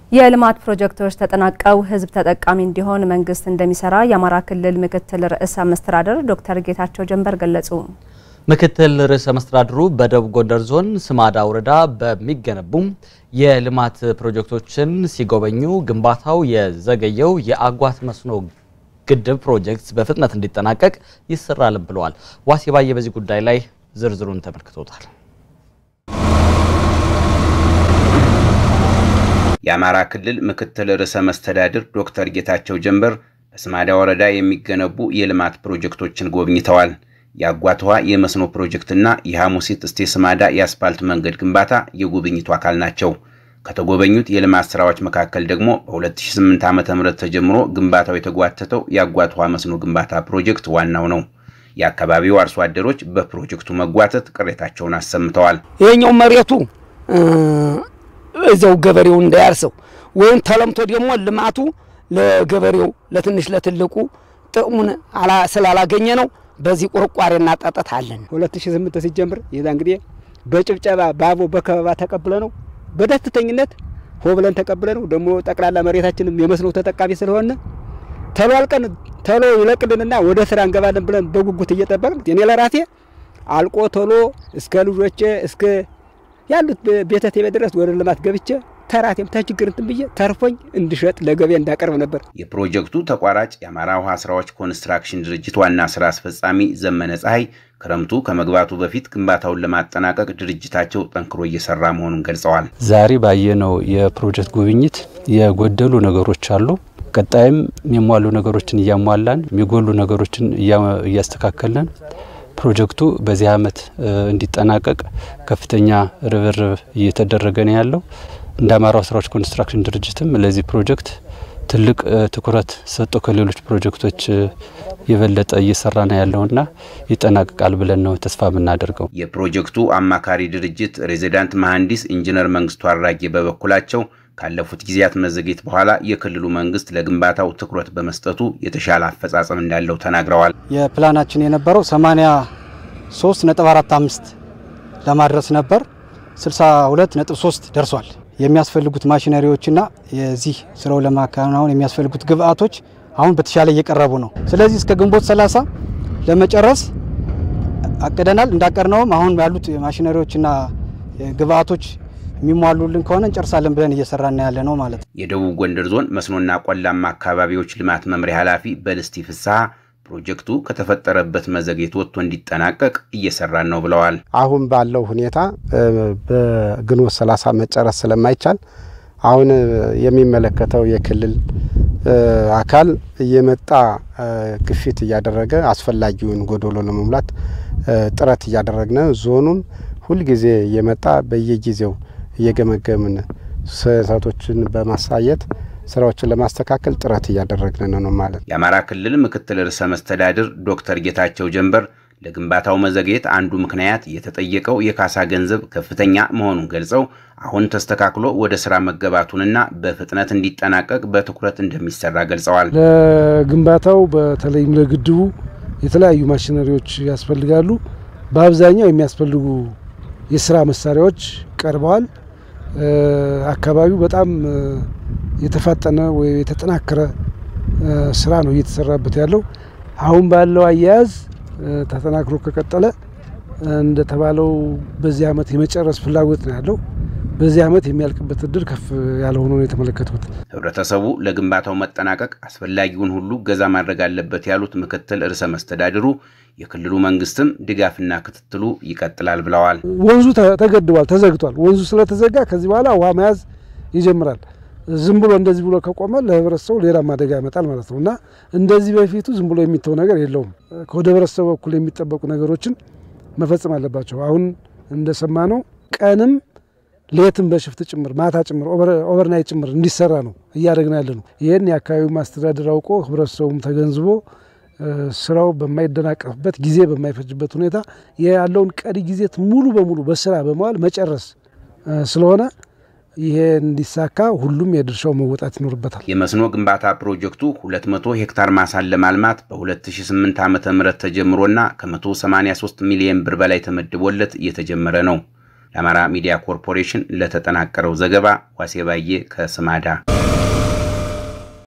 የልማት ፕሮጀክቶች ተጠናቀው ሕዝብ ተጠቃሚ እንዲሆን መንግስት እንደሚሰራ የአማራ ክልል ምክትል ርዕሰ መስተዳድር ዶክተር ጌታቸው ጀንበር ገለጹ። ምክትል ርዕሰ መስተዳድሩ በደቡብ ጎንደር ዞን ስማዳ ወረዳ በሚገነቡ የልማት ፕሮጀክቶችን ሲጎበኙ ግንባታው የዘገየው የአጓት መስኖ ግድብ ፕሮጀክት በፍጥነት እንዲጠናቀቅ ይሰራልም ብለዋል። ዋሴ ባየ በዚህ ጉዳይ ላይ ዝርዝሩን ተመልክቶታል። የአማራ ክልል ምክትል ርዕሰ መስተዳድር ዶክተር ጌታቸው ጀንበር በስማዳ ወረዳ የሚገነቡ የልማት ፕሮጀክቶችን ጎብኝተዋል። የአጓት ውሃ የመስኖ ፕሮጀክትና የሐሙሲት እስቴ ስማዳ የአስፓልት መንገድ ግንባታ የጉብኝቱ አካል ናቸው። ከተጎበኙት የልማት ስራዎች መካከል ደግሞ በ2008 ዓ ም ተጀምሮ ግንባታው የተጓተተው የአጓት ውሃ መስኖ ግንባታ ፕሮጀክት ዋናው ነው። የአካባቢው አርሶ አደሮች በፕሮጀክቱ መጓተት ቅሬታቸውን አሰምተዋል። ይሄኛው መሬቱ እዚያው ገበሬው እንዳያርሰው ወይም ተለምቶ ደግሞ ልማቱ ለገበሬው ለትንሽ ለትልቁ ጥቅሙን ስላላገኘ ነው። በዚህ ቁርቋሬና ጠጠት አለን። 2008 ሲጀምር የዛ እንግዲህ በጭብጨባ ባቦ በከበባ ተቀብለ ነው በደስተኝነት ሆ ብለን ተቀብለ ነው ደግሞ ጠቅላላ መሬታችንም የመስኖ ተጠቃሚ ስለሆነ ተሎ አልቀን ተሎ ይለቅልንና ወደ ስራ እንገባለን ብለን በጉጉት እየጠበቅን እኔ ለራሴ አልቆ ቶሎ እስከ ልጆቼ እስከ ያሉት ቤተሰቤ ድረስ ወደ ልማት ገብቼ ተራቴም ተችግር እንትን ብዬ ተርፎኝ እንድሸጥ ለገበያ እንዳቀርብ ነበር። የፕሮጀክቱ ተቋራጭ የአማራ ውሃ ስራዎች ኮንስትራክሽን ድርጅት ዋና ስራ አስፈጻሚ ዘመነ ፀሐይ ክረምቱ ከመግባቱ በፊት ግንባታውን ለማጠናቀቅ ድርጅታቸው ጠንክሮ እየሰራ መሆኑን ገልጸዋል። ዛሬ ባየነው የፕሮጀክት ጉብኝት የጎደሉ ነገሮች አሉ። ቀጣይም የሚሟሉ ነገሮችን እያሟላን የሚጎሉ ነገሮችን እያስተካከልን ፕሮጀክቱ በዚህ ዓመት እንዲጠናቀቅ ከፍተኛ ርብርብ እየተደረገ ነው ያለው። እንደ አማራ ስራዎች ኮንስትራክሽን ድርጅትም ለዚህ ፕሮጀክት ትልቅ ትኩረት ሰጥቶ ከሌሎች ፕሮጀክቶች የበለጠ እየሰራ ነው ያለውና ይጠናቀቃል ብለን ነው ተስፋ የምናደርገው። የፕሮጀክቱ አማካሪ ድርጅት ሬዚዳንት መሐንዲስ ኢንጂነር መንግስቱ አራጌ በበኩላቸው ካለፉት ጊዜያት መዘግየት በኋላ የክልሉ መንግስት ለግንባታው ትኩረት በመስጠቱ የተሻለ አፈጻጸም እንዳለው ተናግረዋል። የፕላናችን የነበረው 83.45 ለማድረስ ነበር። 62.3 ደርሷል። የሚያስፈልጉት ማሽነሪዎችና የዚህ ስራው ለማከናወን የሚያስፈልጉት ግብአቶች አሁን በተሻለ እየቀረቡ ነው። ስለዚህ እስከ ግንቦት 30 ለመጨረስ አቅደናል። እንዳቀድነውም አሁን ያሉት ማሽነሪዎችና ግብአቶች የሚሟሉልን ከሆነ እንጨርሳለን ብለን እየሰራን ያለ ነው ማለት ነው። የደቡብ ጎንደር ዞን መስኖና ቆላማ አካባቢዎች ልማት መምሪያ ኃላፊ በልስቲ ፍስሐ ፕሮጀክቱ ከተፈጠረበት መዘግየት ወጥቶ እንዲጠናቀቅ እየሰራን ነው ብለዋል። አሁን ባለው ሁኔታ በግንቦት ሰላሳ መጨረስ ስለማይቻል አሁን የሚመለከተው የክልል አካል እየመጣ ግፊት እያደረገ አስፈላጊውን ጎዶሎ ለመሙላት ጥረት እያደረግነ ዞኑም ሁልጊዜ እየመጣ በየጊዜው እየገመገምን ስህተቶችን በማሳየት ስራዎችን ለማስተካከል ጥረት እያደረግን ነው ማለት። የአማራ ክልል ምክትል ርዕሰ መስተዳድር ዶክተር ጌታቸው ጀንበር ለግንባታው መዘግየት አንዱ ምክንያት የተጠየቀው የካሳ ገንዘብ ከፍተኛ መሆኑን ገልጸው አሁን ተስተካክሎ ወደ ስራ መገባቱንና በፍጥነት እንዲጠናቀቅ በትኩረት እንደሚሰራ ገልጸዋል። ለግንባታው በተለይም ለግድቡ የተለያዩ ማሽነሪዎች ያስፈልጋሉ። በአብዛኛው የሚያስፈልጉ የስራ መሳሪያዎች ቀርበዋል። አካባቢው በጣም የተፋጠነ ወይ የተጠናከረ ስራ ነው እየተሰራበት ያለው። አሁን ባለው አያያዝ ተጠናክሮ ከቀጠለ እንደተባለው በዚህ ዓመት የመጨረስ ፍላጎት ነው ያለው። በዚህ ዓመት የሚያልቅበት እድል ከፍ ያለ ሆኖ ነው የተመለከትኩት። ህብረተሰቡ ለግንባታው መጠናቀቅ አስፈላጊውን ሁሉ ገዛ ማድረግ አለበት ያሉት ምክትል ርዕሰ መስተዳድሩ የክልሉ መንግስትም ድጋፍና ክትትሉ ይቀጥላል ብለዋል። ወንዙ ተገድቧል፣ ተዘግቷል። ወንዙ ስለተዘጋ ከዚህ በኋላ ውሃ መያዝ ይጀምራል። ዝም ብሎ እንደዚህ ብሎ ከቆመ ለህብረተሰቡ ሌላም አደጋ ያመጣል ማለት ነው እና እንደዚህ በፊቱ ዝም ብሎ የሚተው ነገር የለውም። ከወደ ህብረተሰቡ በኩል የሚጠበቁ ነገሮችን መፈጸም አለባቸው። አሁን እንደሰማ ነው ቀንም ሌትም በሽፍት ጭምር ማታ ጭምር ኦቨርናይት ጭምር እንዲሰራ ነው እያደረግን ያለ ነው። ይህን የአካባቢው ማስተዳደር አውቆ ህብረተሰቡም ተገንዝቦ ስራው በማይደናቀፍበት ጊዜ በማይፈጅበት ሁኔታ ያለውን ቀሪ ጊዜት ሙሉ በሙሉ በስራ በመዋል መጨረስ ስለሆነ ይሄ እንዲሳካ ሁሉም የድርሻው መወጣት ይኖርበታል። የመስኖ ግንባታ ፕሮጀክቱ 200 ሄክታር ማሳን ለማልማት በ2008 ዓ.ም ተጀምሮና ከ183 ሚሊዮን ብር በላይ ተመድቦለት እየተጀመረ ነው። ለአማራ ሚዲያ ኮርፖሬሽን ለተጠናቀረው ዘገባ ዋሴ ባዬ ከስማዳ